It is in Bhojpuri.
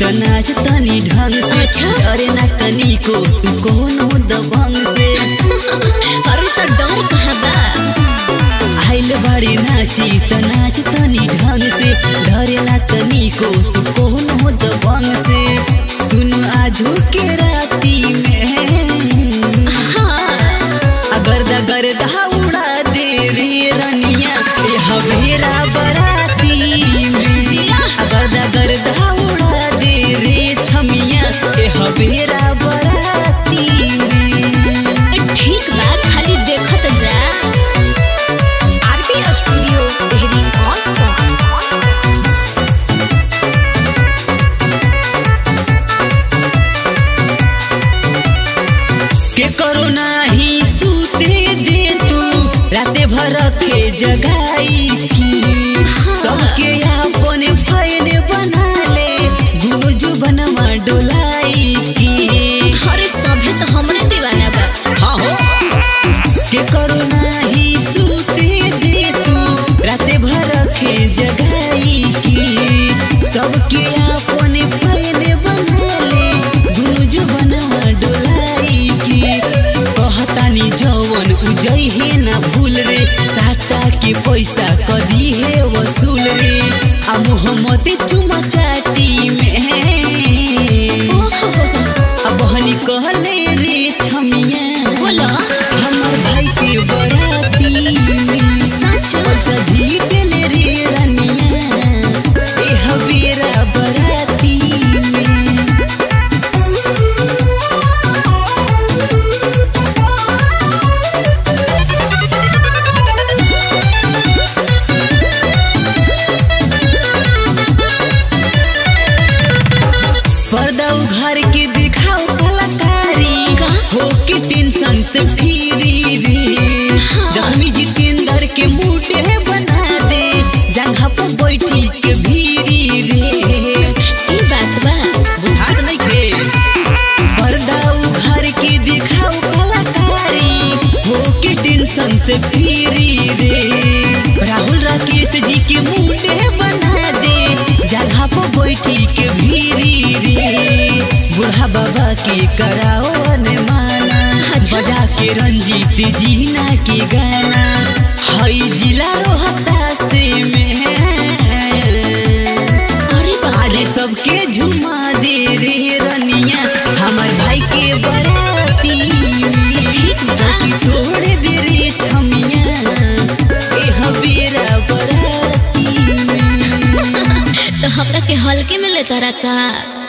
त नाच तनी ढंग से अच्छा। डरे ना तनी को तू कोनो दबंग से अरे तो डर कहाँ बा आइल बाड़ी नाची त नाच तनी ढंग से डरे ना तनी को तू कोनो दबंग से सुन आजू के राती में हाँ अगर दा गर्दा उड़ा दे रे रनिया ए हवेरा बराती में जिया। अगर दा गर्दा उड़ा दे रे छमिया ए हवेरा बराती में ठीक बा खाली देखत जा RP studio Dehri on song के करो नाही सूते दे तू राते भर के जगाई की सबके अपन फैन बना ले गुज बनवा डोलाई की अरे सभे तो हमरे दीवाना बा हाँ हो के करो नाही सूते दे तू राते भर के जगाई की सबके अपन फैन बना ले गुज बनवा डोलाई की कहतानी जवन उजई है ना भूल रे साटा के पैसा कदी है वसूल रे आ मोहम्मद चुमा चाटी में ओहो आ बहनी कहले रे छमिया बोलो हमर भाई के बराती में सच पैसा जीतले रे रनिया ए हवेरा बराती में पर्दा उघार के दिखाओ कलाकारी का? हो के टेंशन से फिरी रे हाँ। जख्मी जितेंद्र के मुटे बना दे जगह पर बैठी के भीरी रे ई बात बा बुझात नहीं के पर्दा उघार के दिखाओ कलाकारी हो के टेंशन से फिरी रे राहुल राकेश जी के मुटे बना दे जगह पर बैठी के भीरी रे बूढ़ा बाबा के कराओ ने माना अच्छा। बजा के रंजीत जीना के गाना हई जिला रोहता से में अरे बाप आज सबके झुमा दे रे रनिया हमर भाई के बराती में ठीक बा। चौकी तोड़ दे रे छमिया ए हवेरा बराती में तो हमरा के हल्के में लेता रखा